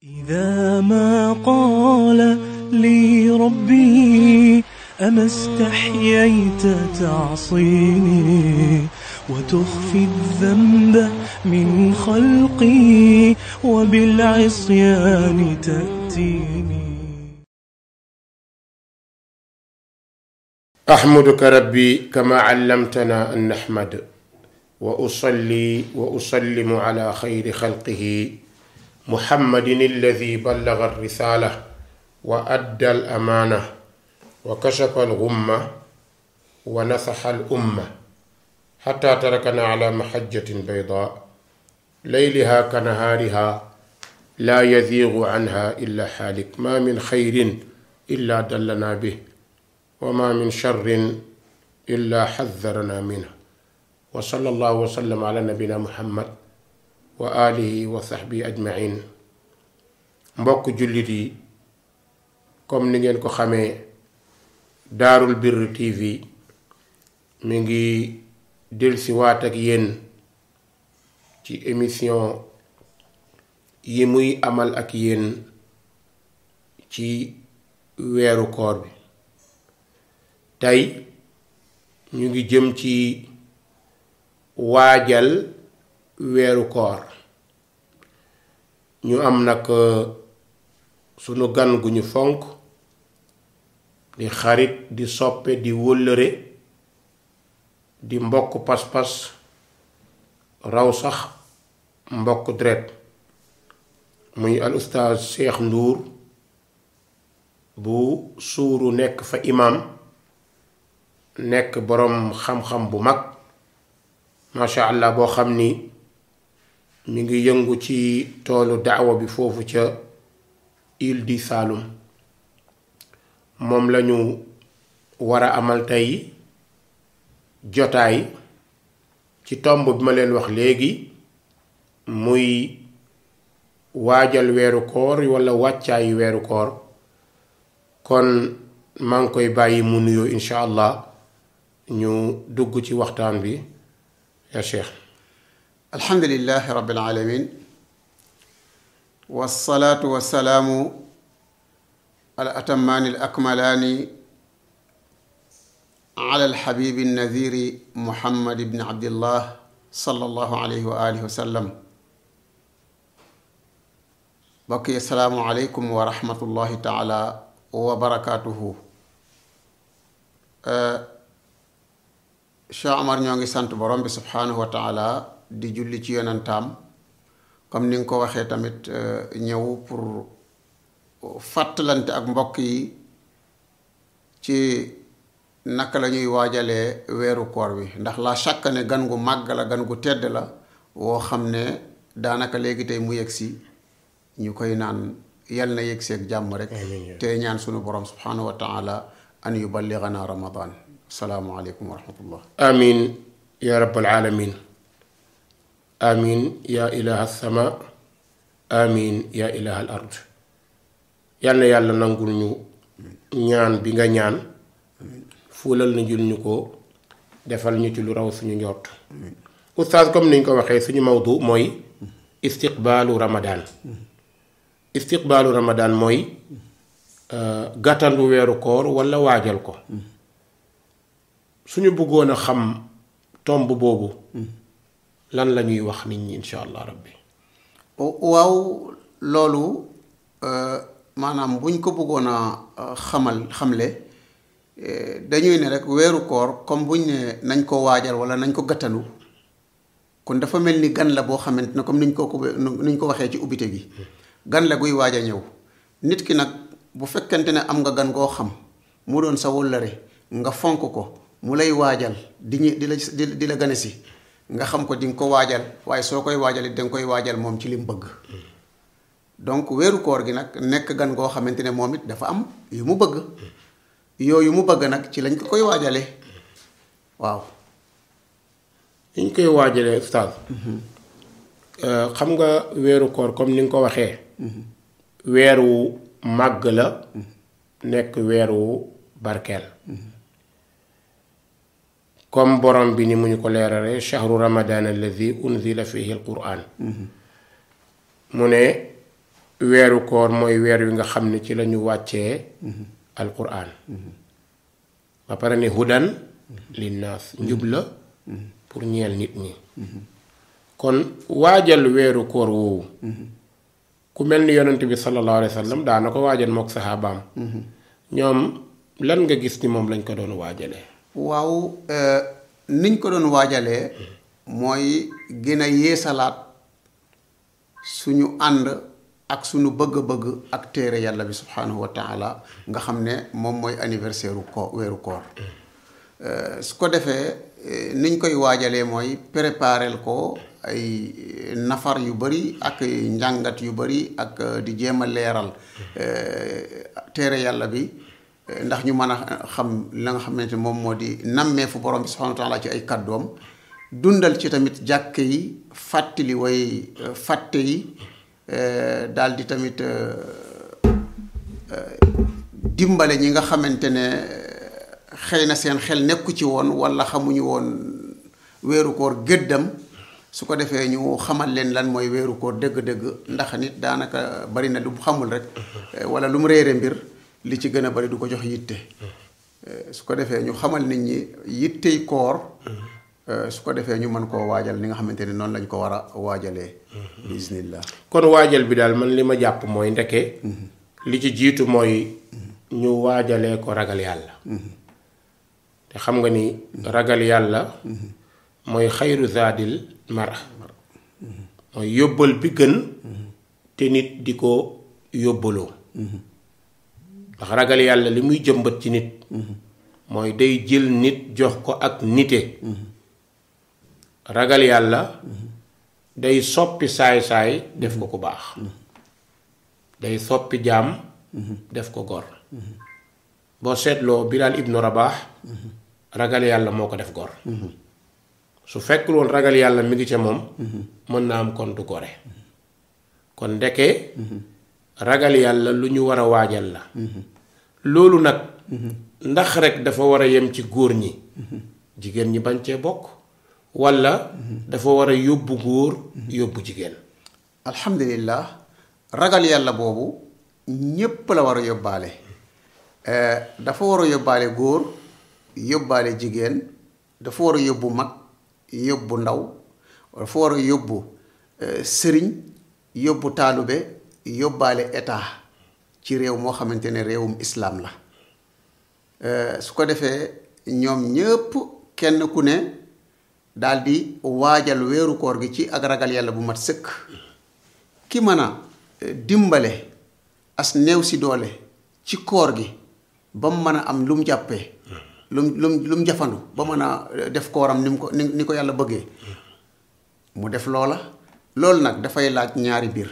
إذا ما قال لي ربي أما استحييت تعصيني وتخفي الذنب من خلقي وبالعصيان تأتيني أحمدك ربي كما علمتنا أن نحمد وأصلي وأسلم على خير خلقه محمد الذي بلغ الرسالة وأدى الأمانة وكشف الغمة ونصح الأمة حتى تركنا على محجة بيضاء ليلها كنهارها لا يزيغ عنها إلا حالك ما من خير إلا دلنا به وما من شر إلا حذرنا منه وصلى الله وسلم على نبينا محمد wa alihi wa sahbi ajmain mbokk jullit yi comme ni ngeen ko xamee daarul birr tv mi ngi delsi waat ak yéen ci émission yi muy amal ak yéen ci weeru koor bi tey ñu ngi jëm ci waajal weeru koor ñu am nag sunu gan gu ñu fonk di xarit di soppe di wëllëre di mbokk pas-pas raw sax mbokk deret muy al ustaaz Cheikh Ndour bu suuru nekk fa imam nekk boroom xam-xam bu mag macha allah boo xam ni mi ngi yëngu ci toolu daawa bi foofu ca île du Saloum moom lañu war a amal tey jotaay ci tomb bi ma leen wax léegi muy waajal weeru koor walla wàccaayu weeru koor kon maa ngi koy bàyyi mu nuyoo incha allah ñu dugg ci waxtaan bi ya cheikh alhamdulilah rabil aalamiin wasalaatu wasalaamu al atamaani al akmalaani ala alxabibi nadiri muhammad ibni abdillah sallallahu alayhi wa alihi wa sallam mbokk yi asalaamu aleykum wa rahmatullahi taala wa barakaatuhu Cheikh Omar ñoo ngi sant borom bi subhaanahu wa taala di julli ci yonantaam comme ni nga ko waxee tamit ñëw pour fàttalante ak mbokk yi ci naka la ñuy waajalee weeru koor bi ndax la chaque ne gan gu màgg la gan gu tedd la woo xam ne daanaka léegi tey mu yegg si ñu koy naan yal na yegg seeg jàmm rek te ñaan sunu borom subhaanahu wa taala an yuballigana ramadan asalaamualeykum wa rahmatullah amin ya rabbal alamin amin ya ilaha sama amin ya ilaha al ard yal na yàlla nangul ñu ñaan bi nga ñaan fuulal na jul ñu ko defal ñu ci lu raw suñu njort oustaz comme niñ ko waxee suñu mawdu mooy istiqbaalu ramadan istiqbaalu ramadan mooy gàttandu weeru koor walla waajal ko suñu bëggoon a xam tomb boobu lan la ñuy wax nit ñi insha allah rabbi waaw loolu maanaam buñ ko bëggoon a xamal xamle dañuy ne rek weeru koor comme buñ ne nañ ko waajal wala nañ ko gàttanu kon dafa mel ni gan la boo xamante ne comme niñ ko ko niñ ko waxee ci ubbite gi gan la guy waaj a ñëw nit ki nag bu fekkente ne am nga gan goo xam mu doon sa wëllëre nga fonk ko mu lay waajal di ñu di la di la gane si nga xam ko di nga ko waajal waaye soo koy waajal it da nga koy waajal moom ci li mu bëgg donc weeru koor gi nag nekk gan goo xamante ne moom it dafa am yu mu bëgg yooyu mu bëgg nag ci lañ ko koy waajale waaw li ñu koy waajalee ustaaz xam nga weeru koor comme ni nga ko waxee weeru màgg la nekk weeru barkeel comme borom bi ni mu ñu ko leerale shahru ramadan alladi unzila fihi alquran mu ne weeru koor mooy weer wi nga xam ne ci lañu wàccee alquran ba pare ne hudan linnaas njub la pour ñeel nit ñi kon waajal weeru koor woowu ku mel ni yonent bi sallallahu alayhi wa sallam daana ko waajal mook saxaabaam ñoom lan nga gis ni moom lañ ko doon waajalee waaw niñ ko doon waajalee mooy gën a yeesalaat suñu ànd ak suñu bëgg-bëgg ak téere yàlla bi subhanahu wa taala nga xam ne moom mooy anniversaire u ko weeru koor su ko defee niñ koy waajalee mooy préparel ko ay nafar yu bari ak njàngat yu bari ak di jéem a leeral téere yàlla bi ndax ñu mën a xam la nga xamante moom moo di nammee fu borom bi subhanahu wa taala ci ay kàddoom dundal ci tamit jàkk yi fàttali way fàtte yi daal di tamit dimbale ñi nga xamante ne xëy na seen xel nekku ci woon walla xamuñu woon weeru koor gëddam su ko defee ñu xamal leen lan mooy weeru koor dëgg-dëgg ndax nit daanaka bari na lu mu xamul rek walla lu mu réere mbir li ci gën a bari du ko jox yitte su ko defee ñu xamal nit ñi yittey koor su ko defee ñu mën koo waajal ni nga xamante ne noonu lañ ko war a waajalee bismillah kon waajal bi daal man li ma jàpp mooy ndeke li ci jiitu mooy ñu waajalee ko ragal yàlla te xam nga ni ragal yàlla mooy xayru zaadil mara mooy yóbbal bi gën te nit di ko yóbbaloo ndax ragal yàlla li muy jëmbat ci nit mooy day jël nit jox ko ak nite ragal yàlla day soppi saay-saay def ko ku baax day soppi jaam def ko gor boo seetloo Bilaal ibnu Rabaax ragal yàlla moo ko def gor su fekkul woon ragal yàlla mi ngi ca moom mën naa am kon du gore kon ndeke ragal yàlla lu ñu war a waajal la loolu nag ndax rek dafa war a yem ci góor ñi jigéen ñi bañ cee bokk walla dafa war a yóbbu góor yóbbu jigéen alhamdulillah ragal yàlla boobu ñépp la war a yóbbaale dafa war a yóbbaale góor yóbbaale jigéen dafa war a yóbbu mag yóbbu ndaw dafa war a yóbbu sëriñ yóbbu taalube yóbbaale état ci réew moo xamante ne réewum islaam la su ko defee ñoom ñépp kenn ku ne daldi waajal weeru koor gi ci ak ragal yàlla bu mat sëkk ki mën a dimbale as néew si doole ci koor gi ba mu mën a am lu mu jàppee lu mu lu mu lu mu jafandu ba mën a def kooram ni mu ko ni ni ko yàlla bëggee mu def loola loolu nag dafay laaj ñaari biir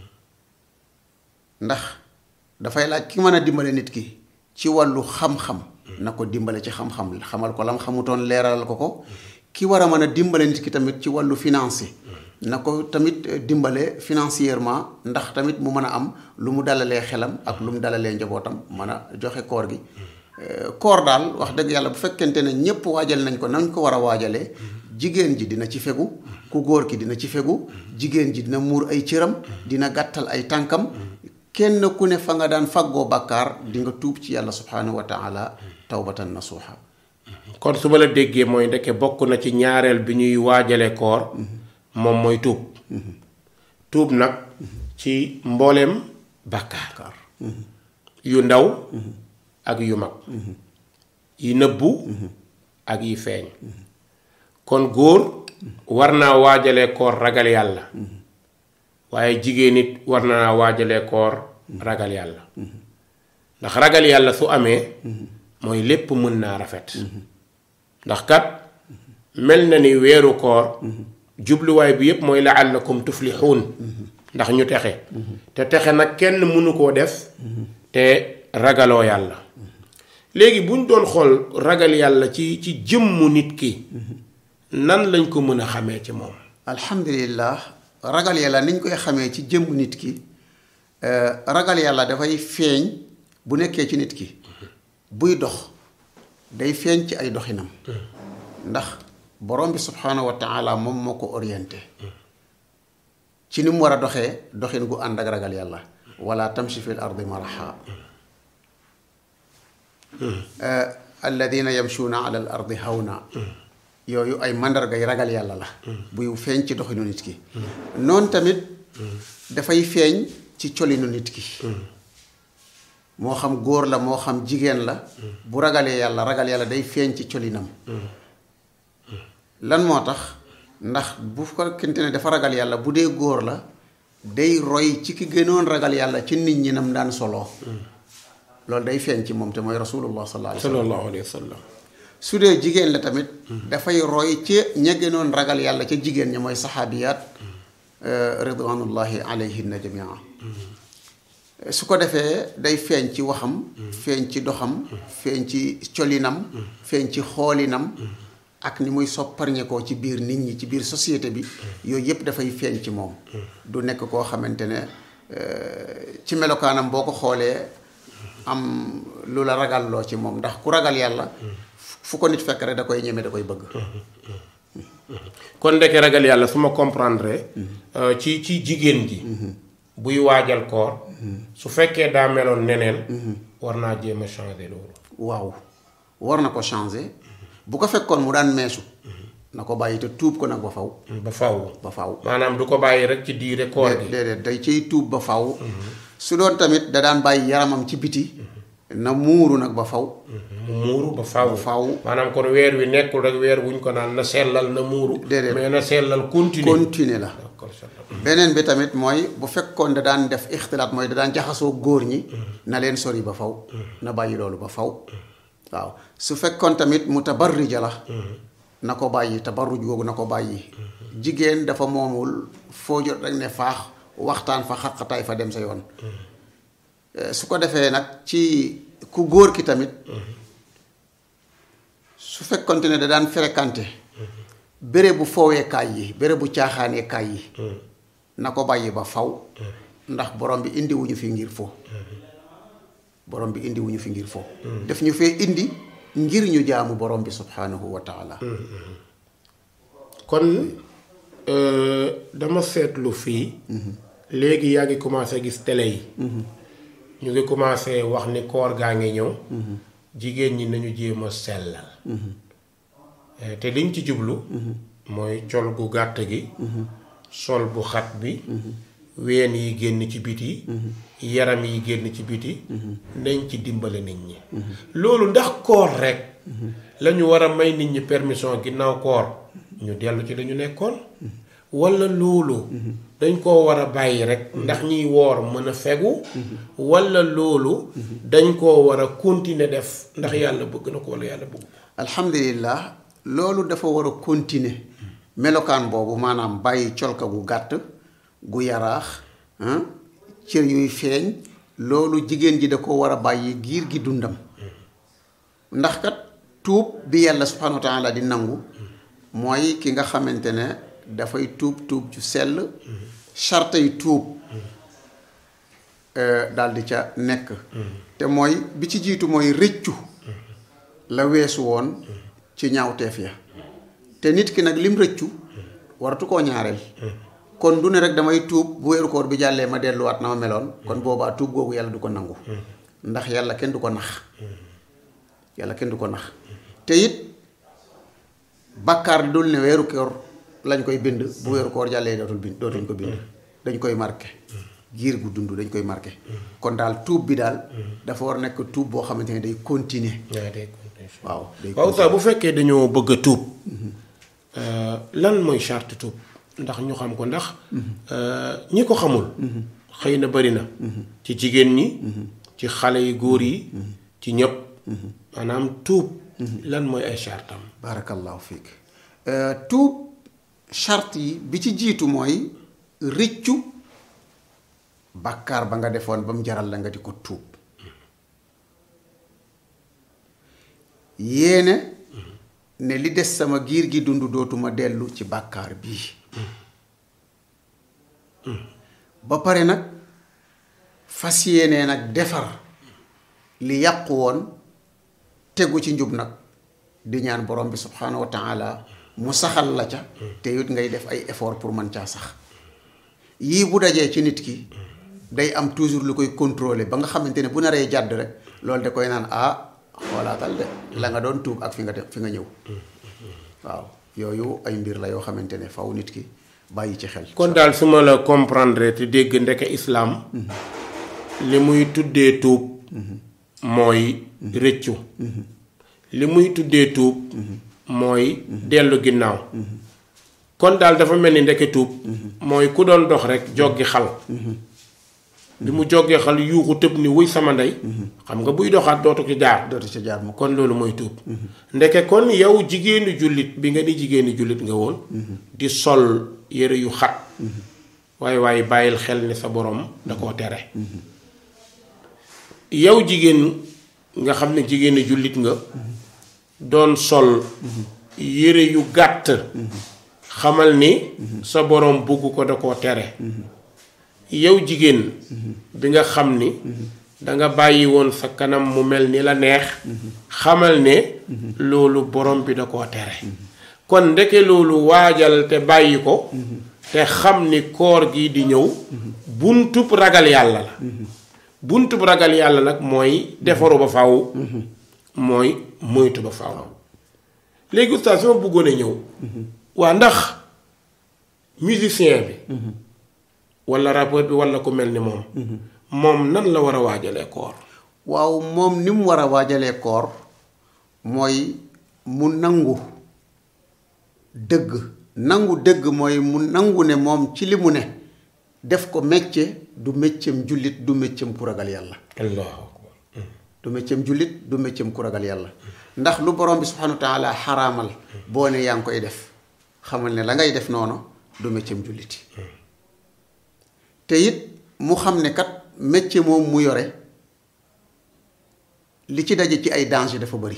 ndax dafay laaj ki mën a dimbale nit ki ci wàllu xam-xam na ko dimbale ci xam-xam xamal ko lam xamutoon leeralal ko ko ki war a mën a dimbale nit ki tamit ci wàllu financé na ko tamit dimbale financièrement ndax tamit mu mën a am lu mu dalalee xelam ak lu mu dalalee njabootam mën a joxe koor gi koor daal wax dëgg yàlla bu fekkente ne ñépp waajal nañ ko nañ ko war a waajalee jigéen ji dina ci fegu ku góor ki dina ci fegu jigéen ji dina muur ay cëram dina gàttal ay tànkam kenn ku ne fa nga daan faggoo bàkkaar di nga tuub ci yàlla subhanahu wa taala tawbatan nasuha kon su ma la déggee mooy ndeke bokk na ci ñaareel bi ñuy waajale koor moom mooy tuub tuub nag ci mbooleem bàkkaar yu ndaw ak yu mag yi nëbbu ak yi feeñ kon góor war naa waajale koor ragal yàlla waaye jigéen it war naa waajale koor ragal yàlla ndax ragal yàlla su amee mooy lépp mën naa rafet ndax kat mel na ni weeru koor jubluwaay bi yépp mooy laallakum tuflixuun ndax ñu texe te texe nag kenn mënu koo def te ragaloo yàlla léegi bu ñu doon xool ragal yàlla ci ci jëmmu nit ki nan lañ ko mën a xamee ci moom alhamdulillah ragal yàlla niñ koy xamee ci jëmm nit ki ragal yàlla dafay feeñ bu nekkee ci nit ki buy dox day feeñ ci ay doxinam ndax borom bi subhanahu wa taala moom moo ko orienté ci ni mu war a doxee doxin gu ànd ak ragal yàlla wala tamshi fi l ardi maraha alladina yamshuuna ala al ardi hawna yooyu ay mandargay ragal yàlla la buy feeñ ci doxinu nit ki noonu tamit dafay feeñ ci colinu nit ki moo xam góor la moo xam jigéen la bu ragalee yàlla ragal yàlla day feeñ ci colinam lan moo tax ndax bu fekkente ne dafa ragal yàlla bu dee góor la day roy ci ki gënoon ragal yàlla ci nit ñi nam daan soloo loolu day feeñ ci moom te mooy rasulullah sallallahu alayhi wa sallam sallallahu alayhi wa sallam su dee jigéen la tamit dafay roy ci ña gënoon ragal yàlla ca jigéen ñi mooy saxaabiyaat ridwanullahi alayhinna jamia su ko defee day feeñ ci waxam feeñ ci doxam feeñ ci colinam feeñ ci xoolinam ak ni muy sopparñe koo ci biir nit ñi ci biir société bi yooyu yëpp dafay feeñ ci moom du nekk koo xamante ne ci melokaanam boo ko xoolee am lu la ragalloo ci moom ndax ku ragal yàlla fu ko nit fekk rek da koy ñeme da koy bëgg kon ndeke ragal yàlla su ma comprendre ci ci jigéen ji buy waajal koor su fekkee daa meloon neneen war naa jéem a changer loolu waaw war na ko changer bu ko fekkoon mu daan meesu na ko bàyyi te tuub ko nag ba faw ba faw ba faw maanaam du ko bàyyi rek ci diire koor gi déedéet day ciy tuub ba faw su doon tamit da daan bàyyi yaramam ci biti na muuru nag ba faw mu muuru ba faw ba faw maanaam kon weer wi nekkul rek weer wuñ ko naan na sellal na muuru Déedéet. mais na sellal continue continuer la d'accord sallam. beneen bi tamit mooy bu fekkoon da daan def ixtilaat mooy da daan jaxasoo góor ñi na leen sori ba faw na bàyyi loolu ba faw waaw su fekkoon tamit mu tabarrija la na ko bàyyi tabarruj googu na ko bàyyi jigéen dafa moomul foo jot rek ne faax waxtaan fa xaqataay fa dem sa yoon Eh, su ko defee nag ci ku góor ki tamit su fekkonte ne da daan fréquenté béré bu fooweekaay yi béré bu caaxaaneekaay yi na ko bàyyi ba faw ndax borom bi indi wuñu fi ngir fo borom bi indi wuñu fi ngir fo def ñu fee indi ngir ñu jaamu borom bi subhanahu wa taala kon euh, dama seetlu fii léegi yaa ngi commencé gis télé yi ñu ngi commencé wax ni koor gaa ngi ñëw jigéen ñi nañu jéem a sellal Eh, te liñ ci jublu mooy col gu gàtt gi sol bu xat bi ween yi génn ci biti yaram yi génn ci biti nañ ci dimbale nit ñi loolu ndax koor rek lañu war a may nit ñi permission ginnaaw koor ñu dellu ci dañu nekkoon walla loolu dañ koo war a bàyyi rek ndax ñiy woor mën a fegu walla loolu dañ koo war a continuer def ndax yàlla bëgg na ko walla yàlla bëgg ko alhamdulillah loolu dafa war a continuer melokaan boobu maanaam bàyyi colka gu gàtt gu yaraax ah, cër yuy feeñ loolu jigéen ji da ko war a bàyyi giir gi dundam ndax kat tuub bi yàlla subhanahu wa taala di nangu mooy ki nga xamante ne dafay tuub tuub ju sell charte yi tuub daal di ca nekk te mooy bi ci jiitu mooy rëccu la weesu woon ci ñaawteef ya te nit ki nag lim rëccu waratu koo ñaareel kon du ne rek damay tuub bu weeru koor bi jàllee ma delluwaat na ma meloon kon boobaa tuub googu yàlla du ko nangu ndax yàlla kenn du ko nax yàlla kenn du ko nax te it bàkkaar dul ne weeru koor lañ koy bind bu weeru koor jàllee dootul bind dootuñ ko bind dañ koy marqué giir gu dund dañ koy marqué kon daal tuub bi daal dafa war a nekk tuub boo xamante ne day continuer waaw day continuer. waaw day waaw sax bu fekkee dañoo bëgg a tuub lan mooy charte tuub ndax ñu xam ko ndax ñi ko xamul xëy na bari na ci jigéen ñi ci xale yu góor yi ci ñëpp maanaam tuub lan mooy ay chartam barakallahu fiik tuub charte yi bi ci jiitu mooy rëccu bàkkaar ba nga defoon ba mu jaral la nga di ko tuub yéene ne li des sama giir gi dund dootuma dellu ci bàkkaar bii ba pare nag fas yéene nag defar li yàqu woon tegu ci njub nag di ñaan borom bi subhanahu wa taala mu saxal la ca te it ngay def ay effort pour mën caa sax yii bu dajee ci nit ki day am toujours lu koy contrôler ba nga xamante ne bu naree jàdd rek loolu da koy naan ah xoolaatal de la nga doon tuub ak fi nga def fi nga ñëw waaw yooyu ay mbir la yoo xamante ne faw nit ki bàyyi ci xel kon daal su ma la comprendre te dégg ndeke islaam li muy tuddee tuub mooy rëccu li muy tuddee tuub mooy dellu ginnaaw kon daal dafa mel ni ndeke tuub mooy ku doon dox rek joggi xal bi mu joggee xal yuuxu tëb ni wuy sama ndey xam nga buy doxaat dootu ci jaar dootu ci jaar mu ko kon loolu mooy tuub ndeke kon yow jigéenu jullit bi nga di jigéenu jullit nga woon di sol yére yu xat waaye waaye bàyyil xel ni sa borom da koo tere yow jigéen nga xam ne jigéenu jullit nga doon sol yére yu gàtt xamal ni sa borom bugg ko da koo tere yow jigéen bi nga xam ni danga bàyyi woon sa kanam mu mel ni la neex xamal ne loolu borom bi da koo tere kon ndeke loolu waajal te bàyyi ko te xam ni koor gi di ñëw buntub ragal yàlla la buntub ragal yàlla nag mooy defaru ba faw mooy moytu ba faw léegi oustaz sama bëggoon a ñëw waa ndax musicien bi wala rappeur bi wala ku mel ni moom moom nan la war a waajalee koor waaw moom ni mu war a waajalee koor mooy mu nangu dëgg nangu dëgg mooy mu nangu ne moom ci li mu ne def ko métier du métieram jullit du métieram ku ragal yàlla allahu akbar du métieram jullit du métieram ku ragal yàlla ndax lu borom bi subhanahu wa taala xaraamal boo ne yaa ngi koy def xamal ne la ngay def noonu du métieram julliti te it mu xam ne kat métier moom mu yore li ci daje ci ay danger dafa bari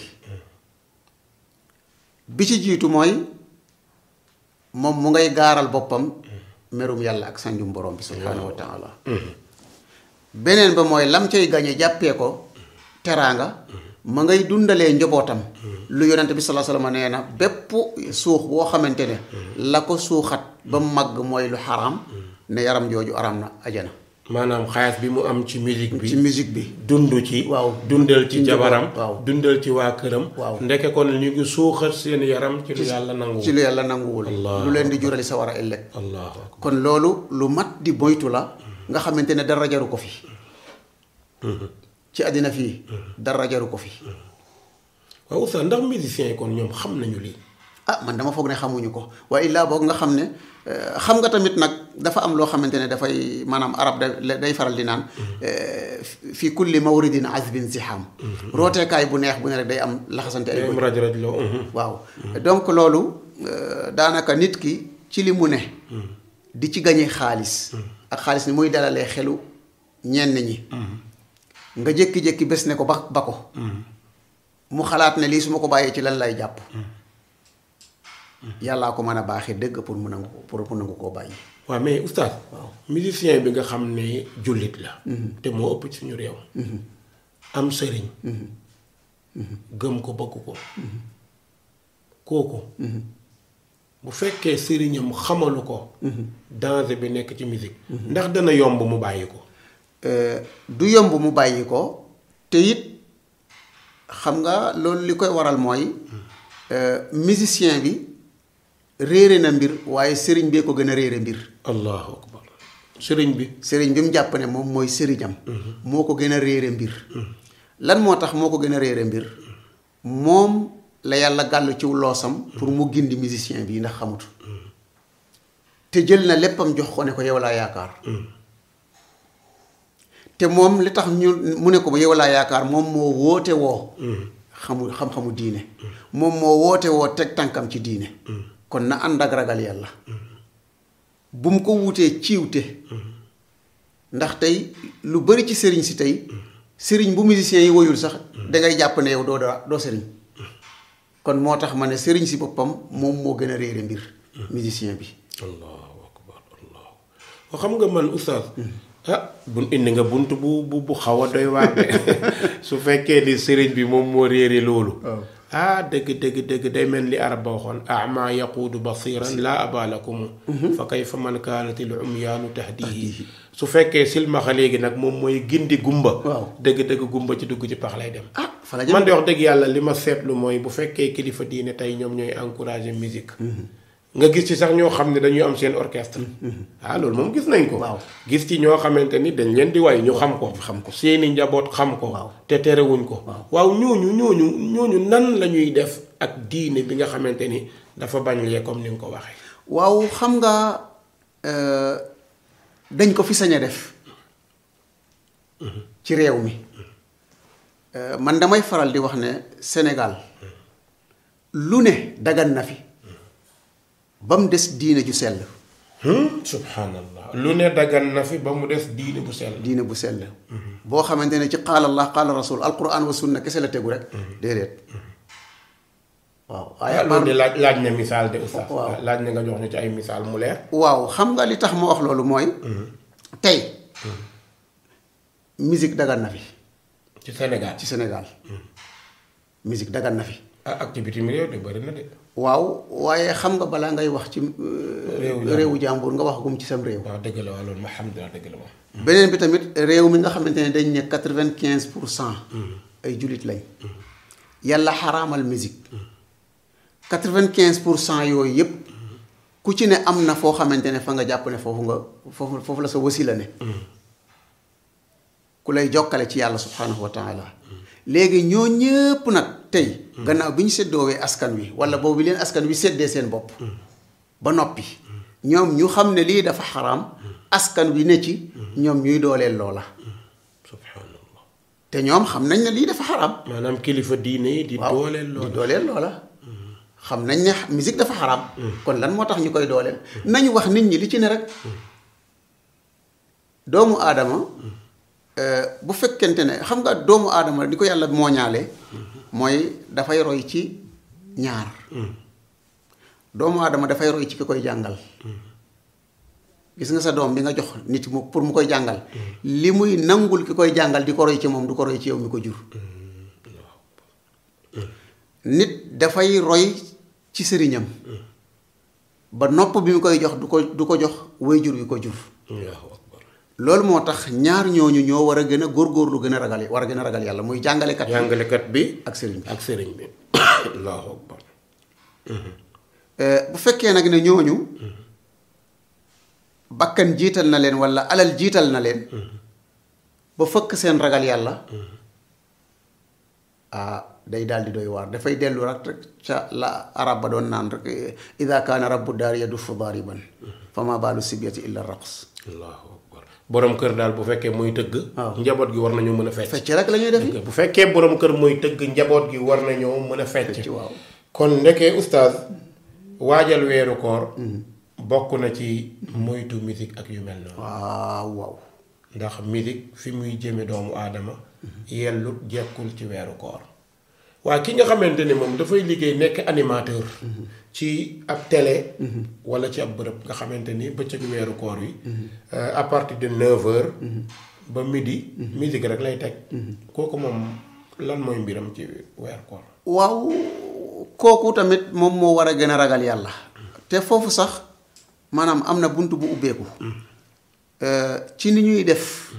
bi ci jiitu mooy moom mu ngay gaaral boppam merum yàlla ak sanjum borom bi subhaanahu wa taala beneen ba mooy lam cay gañe jàppee ko teraanga ma ngay dundalee njobootam lu yonente bi salaa sallam nee na bépp suux boo xamante ne la ko suuxat ba mu màgg mooy lu xaraam ne yaram jooju araam na ajana maanaam xaalis bi mu am ci musique bi ci musique bi dund ci waaw dundal ci ci jabaram njaboot, waaw. dundal ci waa këram waaw. ndeke kon ñu ngi suuxat seen yaram ci lu yàlla nangu ci lu yàlla nanguwul Allah. lu leen di jurali sa war a ëllëg allahu akbar kon loolu lu mat di moytu la nga xamante ne dara jaru ko fi ci àddina fii dara jaru ko fi waaw oustaz ndax musiciens yi kon ñoom xam nañu lii ah man dama foog ne xamuñu ko waaye illaa boog nga xam ne eh, xam nga tamit nag dafa am loo xamante ne dafay maanaam arab da- day faral di naan eh, fi kulli mawridin azbin ziham rooteekaay bu neex bu ne rek day am laxasante ay day am bëñ raj raj loo waaw donc loolu euh, daanaka nit ki ci li mu ne di ci gañe xaalis ak xaalis ni muy dalalee xelu ñenn ñi nga jékki-jékki bés ne ko ba ba ko mu xalaat ne lii su ma ko bàyyee ci lan lay jàpp yàllaa ko mën a baaxee dëgg pour mu nangu ko pour mu nangu koo bàyyi waaw mais oustaz musicien bi nga xam ne jullit la te moo ëpp ci suñu réew am sëriñ gëm ko bëgg ko kooku bu fekkee sëriñam xamalu ko danger bi nekk ci musique ndax dana yomb mu bàyyi ko Euh, du yomb mu bàyyi ko te it xam nga loolu li koy waral mooy euh, musicien bi réere na mbir waaye sëriñ bee ko gën a réere mbir allahu akbar sëriñ bi sëriñ bi mu jàpp ne moom mooy sëriñam moo ko gën a réere mbir lan moo tax moo ko gën a réere mbir moom la yàlla gàll ciw loosam pour mu gindi musicien bi ndax xamut te jël na léppam jox ko ne ko yow laa yaakaar te moom li tax ñu mu ne ko ba yow laa yaakaar moom moo woote woo xamu xam-xamu diine moom moo woote woo teg tànkam ci diine kon na ànd ak ragal yàlla bu mu ko wutee ciwte ndax tey lu bari ci sëriñ si tey sëriñ bu musicien yi woyul sax dangay jàpp ne yow doo doo doo sëriñ kon moo tax ma ne sëriñ si boppam moom moo gën a réere mbir musicien bi allahu akbar allahu wa xam nga man oustaz ah bun indi nga bunt bu bu bu xaw a doy waar de su fekkee ni sëriñ bi moom moo réere loolu ah dëgg dëgg dëgg day mel ni arab ba waxoon ama yaquudu basiran laa aba lakum fa kayfa man kaanat al umyaanu tahdihi su fekkee silmaxa léegi nag moom mooy gindi gumba Waaw. dëgg-dëgg gumba ci dugg ci pax lay dem ah fa la jëm man de wax dëgg yàlla li ma seetlu mooy bu fekkee kilifa diine tey ñoom ñooy encourager musique nga gis ci sax ñoo xam ne dañuy am seen orchestre ah loolu moom gis nañ ko Waaw. gis ci ñoo xamante ni dañ leen di way ñu xam ko xam ko. seeni njaboot xam ko Waaw. te terewuñ ko waaw ñooñu ñooñu ñooñu nan la ñuy def ak diine bi nga xamante ni dafa bañ lee comme ni nga ko waxee waaw xam nga euh, dañ ko fi sañ a def ci réew mi Euh, man damay faral di wax ne Sénégal lu ne dagan na fi ba mu des diine ju sell subhanallah lu ne dagan na fi ba mu des diine bu sell diine bu sell boo xamante ne ci qaala allah qaala rasul alquran wa sunna kese la tegu rek déedéet waaw waaye ah à part- loolu de laaj laaj na misaal de oustaz Waaw. laaj na nga jox ñu ci ay misaal mu leer waaw xam nga li tax ma wax loolu mooy tey musique dagan na fi ci Sénégal ci Sénégal musique dagan na fi ah ak ci bitim réew de bëri na de waaw waaye xam nga balaa ngay wax ci euh, Réewu jàmbur. réewu jàmbur nga wax gum ci sam réew waaw dëgg la waaw loolu ma alhamdulilah dëgg la moom beneen bi tamit réew mi nga xamante ne dañ ne quatre-vingt-quinze pour cent ay jullit lañ yàlla xaraamal musique quatre-vingt-quinze pour cent yooyu yëpp ku ci ne am na foo xamante ne fa nga jàpp ne foofu nga foofu foofu la sa wasila ne ku lay jokkale ci yàlla subhanahu wa taala léegi ñoo ñëpp nag tey gannaaw bi ñu séddoowee askan wi wala boobu leen askan wi séddee seen bopp ba noppi ñoom ñu xam ne lii dafa xaraam askan wi ne ci ñoom ñuy dooleel loola subhanallah te ñoom xam nañ ne lii dafa xaraam maanaam kilifa diine yi di waaw dooleel di loolu dooleel loola xam nañ ne musique dafa xaraam kon lan moo tax ñu koy dooleel nañu wax nit ñi li ci ne rek doomu aadama euh, bu fekkente ne xam nga doomu aadama di ko yàlla mooñaale mooy dafay roy ci ñaar doomu aadama dafay roy ci ki koy jàngal gis nga sa doom bi nga jox nit mu pour mu koy jàngal li muy nangul ki koy jàngal di ko roy ci moom du ko roy ci yow mi ko jur nit dafay roy ci sëriñam ba nopp bi mu koy jox du ko du ko jox waajur wi ko jur allahu akbar loolu moo tax ñaar ñooñu ñoo war a gën a góorgóorlu gën a ragal war a gën a ragal yàlla muy jàngalekat bi jàngalekat bi ak sëriñ bi ak sëriñ bi allahu akbar Euh, bu fekkee nag ne ñooñu bakkan jiital na leen walla alal jiital na leen ba fëkk seen ragal yàlla ah day daal di doy waar dafay dellu rek rek ca la arab ba doon naan rek ida kaana rabbu daar yadufu daariban fa ma baalu sibyati illa raqs allahu akbar borom kër daal bu fekkee muy tëgg waaw. njaboot gi war nañu mën a fecc fecc rek la ñuy def bu fekkee borom kër muy tëgg njaboot gi war nañoo mën a fecc ci waaw kon ndekee oustaz waajal weeru koor bokk na ci moytu musique ak yu mel noonu waaw waaw ndax musique fi muy jëme doomu aadama yellut jekkul ci weeru koor waaye ki nga xamante ne moom dafay liggéey nekk animateur ci ab télé wala ci ab bërëb nga xamante ni bëccëg weeru koor wi euh, à partir de 9 heures ba midi musique rek lay teg kooku moom lan mooy mbiram ci weeru koor waaw kooku tamit moom moo war a gën a ragal yàlla te foofu sax maanaam am na bunt bu ubbeeku Euh, ci ni ñuy def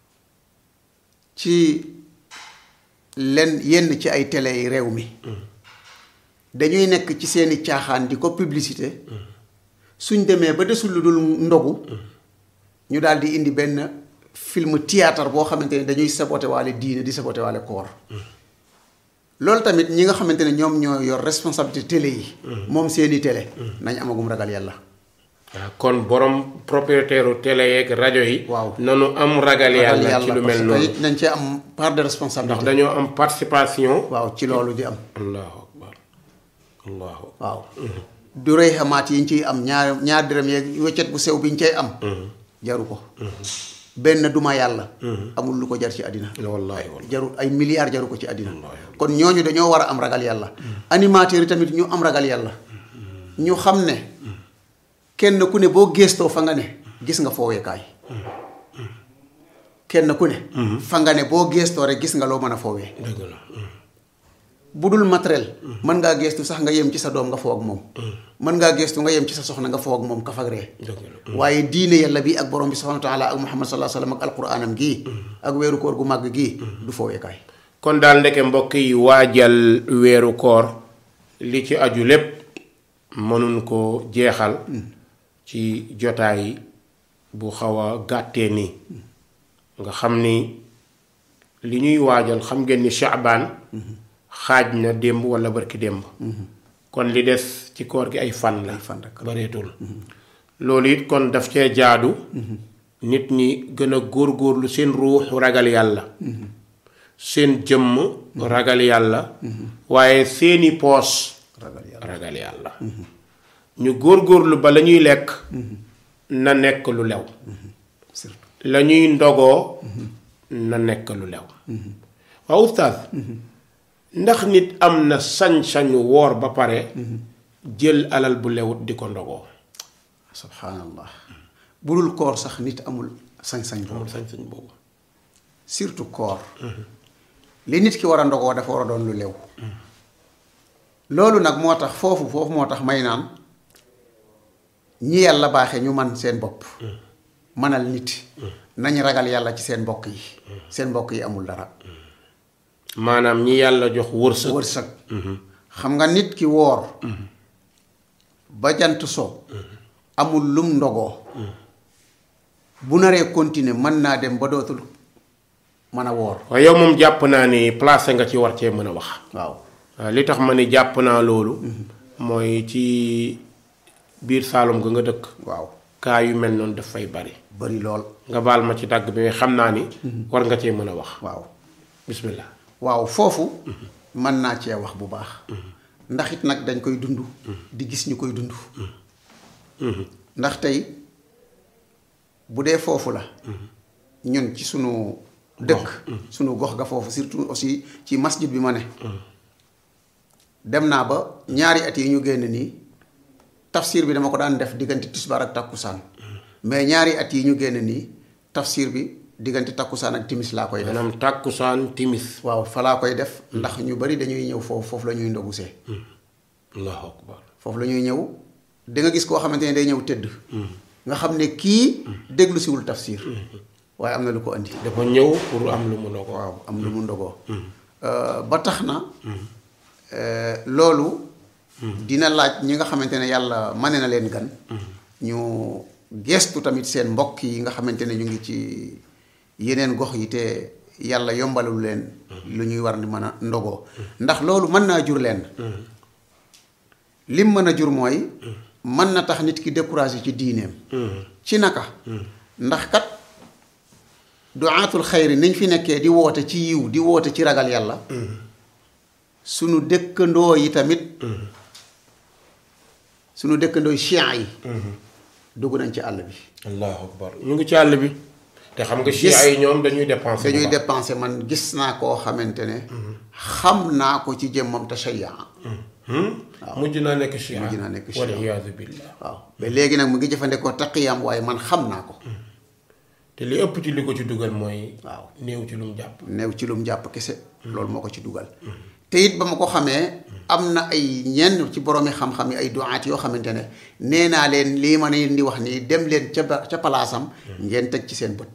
ci len yenn ci ay télé yi réew mi dañuy nekk ci seeni caaxaan di ko publicité suñ demee ba desul lu dul ndogu ñu daal di indi benn film théâtre boo xamante ne dañuy saboté waale diine di saboté waale koor loolu tamit ñi nga xamante ne ñoom ñoo yor responsabilité télé yi moom seeni télé nañ amagum ragal yàlla waaw kon borom propriétaire u télé yeeg rajo yi Waaw. nanu am ragal yàlla ci lu mel parce que noonu it nañ cee am part de ndax responsabilité dañoo am participation waaw ci loolu di am allahu akbar allahu waaw du rëy xamaat yi ñu ciy am ñaar ñaar dërëm yeeg weccet bu sew bi ñu cay am jaru ko benn duma yàlla amul lu ko jar ci àddina wallahi wallahi jarul ay milliards jaru ko ci àddina kon ñooñu dañoo war a am ragal yàlla animateurs yi tamit ñu am ragal yàlla ñu xam ne kenn ku ne boo géestoo fa nga ne gis nga fooweekaay kenn ku ne fa nga ne boo géestoo rek gis nga loo mën a foowee dëgg la bu dul matériel mën ngaa geestu sax nga yem ci sa doom nga foog moom mën ngaa geestu nga yem ci sa soxna nga foog moom kaf ak ree waaye diine yàlla bi ak borom bi subhanahu wa taala ak muhammad sallallahu alayhi wa sallam ak alquranam gii ak weeru koor gu màgg gii du fooyekaay kon daal ndeke mbokk yi waajal weeru koor li ci aju lépp mënuñ ko jeexal ci jotaay bu xaw a gàttee nii nga xam ni li ñuy waajal xam ngeen ni shaabaan xaaj na démb wala barki démb kon li des ci koor gi ay fan la fan rek bareetul loolu it kon daf cee jaadu nit ñi gën a góorgóorlu seen ruux ragal yàlla seen jëmm ragal yàlla waaye seeni poos ragal yàlla ragal yàlla ñu góorgóorlu ba la ñuy lekk na nekk lu lew surtout la ñuy ndogoo na nekk lu lew waaw ustaas ndax nit am na sañ-sañu woor ba pare jël alal bu lewut di ko ndogoo subhanallah bu dul koor sax nit amul sañ-sañ boobu amul sañ-sañ boobu surtout koor li nit ki war a ndogoo dafa war a doon lu lew loolu nag moo tax foofu foofu moo tax may naan ñi yàlla baaxee ñu man seen bopp manal nit nañ ragal yàlla ci seen mbokk yi seen mbokk yi amul dara maanaam ñi yàlla jox wërsëg wërsëg xam nga nit ki woor ba jant so amul lum ndogoo bu naree continuer mën naa dem ba dootul mën a woor waaye yow moom jàpp naa ni placé nga ci war cee mën a wax waaw waaw li tax ma ni jàpp naa loolu mooy ci biir Saalum ga nga dëkk waaw kaa yu mel noonu daf fay bari bari lool nga baal ma ci dàgg bi mais xam naa ni war nga cee mën a wax waaw bismillah waaw foofu mën naa cee wax bu baax ndax it nag dañ koy dund di gis ñu koy dund ndax tey bu dee foofu la ñun ci sunu dëkk sunu gox ga foofu surtout aussi ci masjid bi ma ne dem naa ba ñaari at yi ñu génn nii tafsir bi dama ko daan def diggante tisbaar ak takkusaan mais ñaari at yi ñu génn nii tafsir bi diggante takkusaan ak timis laa koy def maanaam tàkkusaan timis waaw fa laa koy def ndax ñu bari dañuy ñëw foofu foofu la ñuy ndogusee allahu akbar foofu la ñuy ñëw da nga gis koo xamante ne day ñëw tëdd nga xam ne kii déglu siwul tafsir waaye am na lu ko andi dafa ñëw pour am lu mu ndogoo waaw am lu mu ndogoo ba tax na loolu dina laaj ñi nga xamante ne yàlla mane na leen gan ñu gestu tamit seen mbokk yi nga xamante ne ñu ngi ci yeneen gox yi te yàlla yombalul leen lu ñuy war di mën a ndogoo ndax loolu mën naa jur leen lim mën a jur mooy mën na tax nit ki découragé ci diineem ci naka ndax kat duaatul xayri niñ fi nekkee di woote ci yiw di woote ci ragal yàlla sunu dëkkandoo yi tamit sunu dëkkandoo yi chia yi dugg nañ ci àll bi allahu akbar ñu ngi ci àll bi te xam nga chia yi ñoom dañuy dépenser dañuy dépensé man gis naa koo xamante ne xam naa ko ci jëmmam tashayyaa mujj naa nekk chia mujj naa nekk chia. wal iyaadu billah waaw ba léegi nag mu ngi jëfandikoo taqiyam waaye man xam naa ko te li ëpp ci li ko ci dugal mooy waaw néew ci lu mu jàpp neew ci lum jàpp kese loolu moo ko ci dugal te it ba ma ko xamee am na ay ñenn ci boroomi xam-xam yi ay duwaat yoo xamante ne nee naa leen lii ma leen di wax nii dem leen ca ba ca palaasam ngeen teg ci seen bët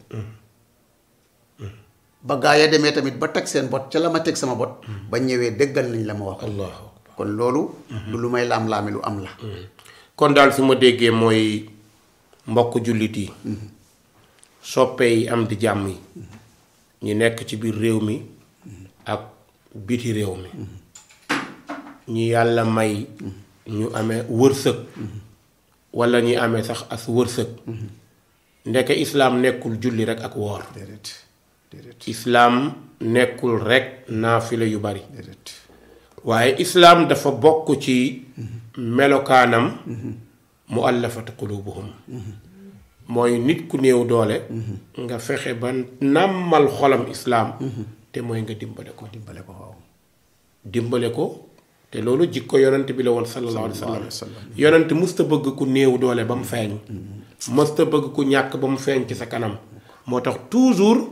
ba gaa ya demee tamit ba teg seen bot ca la ma teg sama bot ba ñëwee dëggal nañ la ma wax allahu akbar kon loolu du lu may laam-laami lu am la kon daal su ma déggee mooy mbokk jullit yi soppe yi am di jàmm yi ñi nekk ci biir réew mi ak biti réew mi ñi yàlla may ñu amee wërsëg walla ñi amee sax as wërsëg ndeke islaam nekkul julli rekk ak woor déedéet déedéet islaam nekkul rekk naafile yu bari déedéet waaye islaam dafa bokk ci melokaanam mu allafatu qulubuhum mooy nit ku néew doole nga fexe ba nàmmal xolam islaam te mooy nga dimbale ko dimbale ko waaw dimbale ko te loolu jikko yonent bi la woon sallallahu alayhi wa sallallahu alayhi wa sallam sallam. yonent musta bëgg ku néew doole ba mu feeñ musta bëgg ku ñàkk ba mu feeñ ci sa kanam moo tax toujours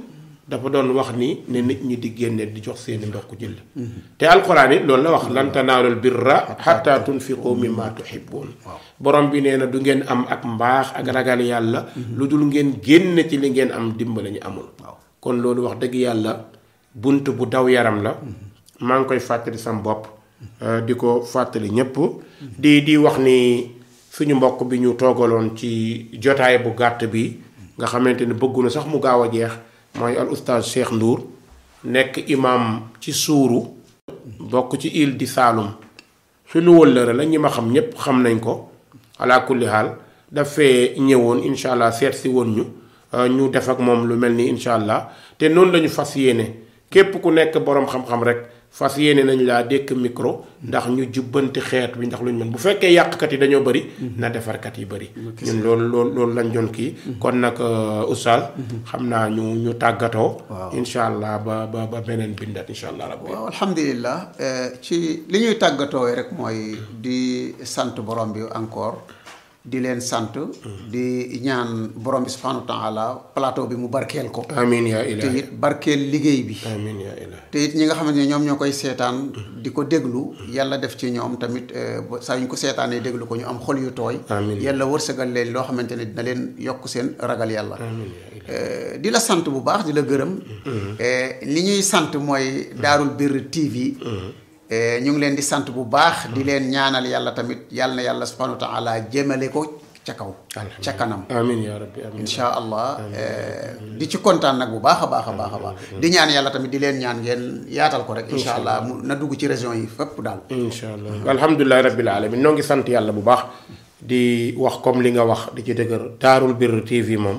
dafa doon wax ni ne nit ñi di génne di jox seeni mbokk julli te alquran it loolu la wax lan tanaalul birra xatta tunfiqu mimma tuhibbun borom bi nee na du ngeen am ak mbaax ak ragal yàlla lu dul ngeen génn ci li ngeen am dimbali ñu amul kon loolu wax dëgg yàlla bunt bu daw yaram la maa ngi koy fàttali sam bopp di ko fàttali ñépp di di wax ni suñu mbokk bi ñu toogaloon ci jotaay bu gàtt bi nga xamante ni bëgguna sax mu gaaw a jeex mooy al oustaz Cheikh Ndour nekk imam ci suuru bokk ci île di Saloum suñu wëllëre la ñi ma xam ñépp xam nañ ko ala kulli haal dafee ñëwoon incha allah seet si woon ñu ñu def ak moom lu mel ni incha allah te noonu lañu fas yéene képp ku nekk boroom xam-xam rek fas yéene nañ laa dékk micro ndax ñu jubbanti xeet bi ndax lu ñu mën bu fekkee yàqkat yi dañoo bëri na defarkat yi bëri ñun loolu loolu loolu lañ doon kii kon nag oustaz xam naa ñu ñu tàggatoo incha allah ba ba ba beneen bindat incha allah rabbi waaw alhamdulilah ci li ñuy tàggatoo rek mooy di sant borom bi encore di leen sant di ñaan borom bi subhanahu wa taala plateau bi mu barkeel ko amin yaa te ilahi it barkeel liggéey bi amin yaa ilahi te it ñi nga xamante ne ñoom ñoo koy seetaan di ko déglu yàlla def ci ñoom tamit eh, ba saa yu ñu ko seetaanee déglu ko ñu am xol yu tooy Amiin. yàlla wërsëgal leen loo xamante ne dina leen yokk seen ragal yàlla amin yaa ilahi Eh, di la sant bu baax di la gërëm Eh, li ñuy sant mooy Daarul Birr TV Eh, ñu ngi leen di sant bu baax di leen ñaanal yàlla tamit yàlla na yàlla subhanahu wa taala jëmale ko ca kaw ca kanam amin yaa rabbi amin incha allah eh, di ci kontaan nag bu baax a baax a baax a baax di ñaan yàlla tamit di leen ñaan ngeen yaatal ko rek incha allah mu na dugg ci région yi fépp daal incha allah alhamdulilahi rabbil alamin noo ngi sant yàlla bu baax di wax comme li nga wax di ci dëgër Daarul Birr TV moom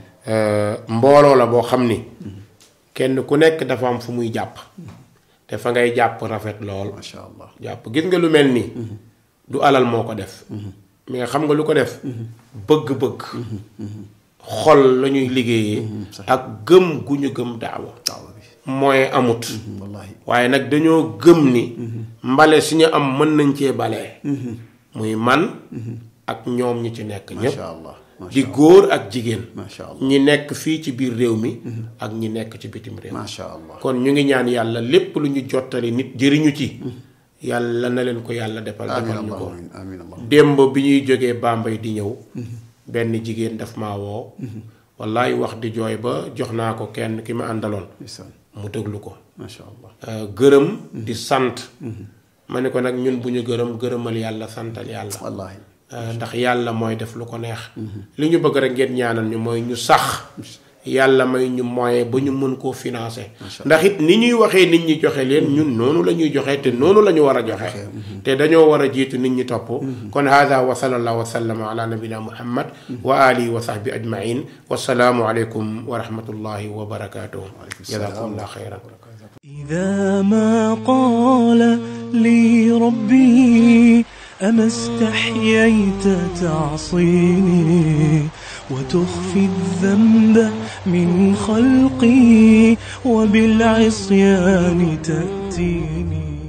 mbooloo la boo xam ni kenn ku nekk dafa am fu muy jàpp te fa ngay jàpp rafet lool macha allah jàpp gis nga lu mel nii du alal moo ko def mais xam nga lu ko def bëgg-bëgg xol la ñuy liggéeyee ak gëm gu ñu gëm daawa daawa bi mooy amut wallahi waaye nag dañoo gëm ni mbale si ñu am mën nañ cee balee muy man ak ñoom ñi ci nekk ñépp macha allah di góor ak jigéen macha allah ñi nekk fii ci biir réew mi ak ñi nekk ci bitim réew macha allah kon ñu ngi ñaan yàlla lépp lu ñu jottali nit jëriñu ci yàlla na leen ko yàlla defal amin defal ñu allah ko amin amin allah démb bi ñuy jógee Bambey di ñëw benn jigéen daf maa woo wallaay wax di jooy ba jox naa ko kenn ki ma àndaloon ndeysaan mu déglu ko macha allah Euh, gërëm di sant ma ne ko nag ñun bu ñu gërëm gërëmal yàlla santal yàlla wallahi Euh, ndax yàlla mooy def lu ko neex li ñu bëgg rek ngeen ñaanal ñu mooy ñu sax yàlla may ñu moyen ba ñu mën koo financer ndax it ni ñuy waxee nit ñi joxe leen ñun noonu la ñuy joxe te noonu la ñu war a joxe te dañoo war a jiitu nit ñi topp kon hada wa sallallahu wa sallama ala nabina muhammad wa alihi wa sahbi ajmain wasalaamu aleykum wa rahmatullahi wa barakatuh jazakumullah xayran إذا ما قال لي ربي أما استحييت تعصيني وتخفي الذنب من خلقي وبالعصيان تأتيني